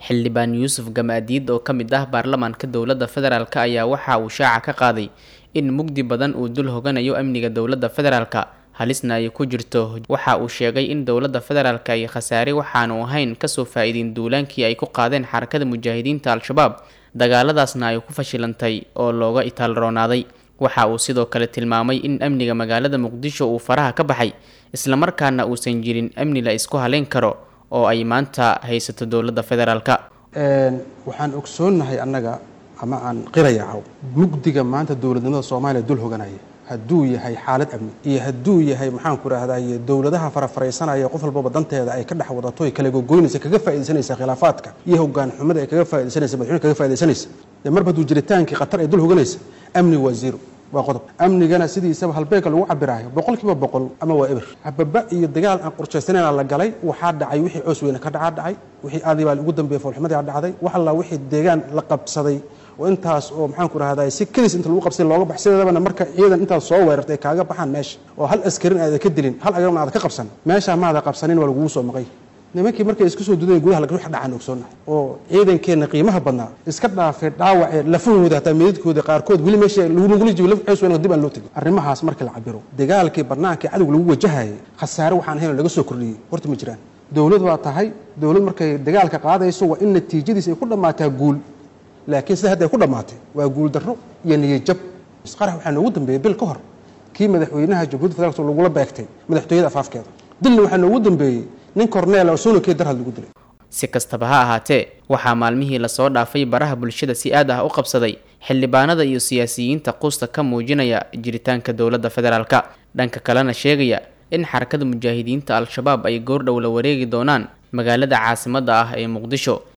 xildhibaan yuusuf gamaadiid oo ka mid ah baarlamaanka dowladda federaalk ayaa waxa uu shaaca ka qaaday in mugdi badan uu dul hoganayo amniga dowladda federaalka halisna ay ku jirto waxa uu sheegay in dowladda federaalk ay khasaare waxaanu ahayn kasoo faa-iidin duulaankii ay ku qaadeen xarakada mujaahidiinta al-shabaab dagaaladaasna ay ku fashilantay oo looga itaalroonaaday waxa uu sidoo kale tilmaamay in amniga magaalada muqdisho uu faraha ka baxay islamarkaana uusan jirin amni la isku haleyn karo oo ay maanta haysato dowladda federaalka waxaan ogsoonnahay annaga ama aan qirayacaw mugdiga maanta dowladnimada soomaaliya dul hoganaya hadduu yahay xaalad amni iyo hadduu yahay maxaan ku rahdaye dowladaha farafaraysanaya qof walbaba danteeda ay ka dhex wadato ay kala gogoynaysa kaga faaidaysanaysa khilaafaadka iyo hogaan xumada ay kaga faidaysanaysa madaxweyne kaga faidaysanaysa dee marba hadduu jiritaankii khatar ay dul hoganaysa amni waa zero waa qodob amnigana sidiisaba halbeegka lagu cabiraayo boqol kiiba boqol ama waa eber hababa iyo dagaal aan qorshaysanayn la galay waxaa dhacay wixii coos weyne ka dhacaa dhacay wixii aadi baa ugu dambeeyey foolxumadii a dhacday wax alla wixii deegaan la qabsaday oo intaas oo maxaan ku rahday si kadis inta lagu qabsay looga bax sideedabana marka ciidan intaas soo weerartay ay kaaga baxaan meesha oo hal askarin aada ka dilin hal agarna aada ka qabsan meeshaa maada qabsanin waa lagugu soo maqay nimankii markay isku soo duday gudaha wax dhacaan ogsoonnahay oo ciidankeenna qiimaha badnaa iska dhaafay dhaawacee lafahooda hataa meedadkooda qaarkood weli meesha lagula jibo laf xoos weyn dib aan loo tegin arrimahaas markii la cabiro dagaalkii bannaankii cadowga lagu wajahayay khasaare waxaan ahayn laga soo kordhiyey horta ma jiraan dowlad waa tahay dowlad markay dagaalka qaadayso waa in natiijadiisa ay ku dhammaataa guul laakiin sida hadda ay ku dhammaatay waa guul darro iyo niyajab qarax waxaa noogu dambeeyey bil ka hor kii madaxweynaha jamhuiyadda federaalk lagula beegtay madaxtooyada afaafkeeda dilna waxaa noogu dambeeyey nin korneel oo soonokee darhad lagu dilay si kastaba ha ahaatee waxaa maalmihii lasoo dhaafay baraha bulshada si aad ah u qabsaday xildhibaanada iyo siyaasiyiinta quusta ka muujinaya jiritaanka dowladda federaalka dhanka kalena sheegaya in xarakada mujaahidiinta al-shabaab ay goordhow la wareegi doonaan magaalada caasimadda ah ee muqdisho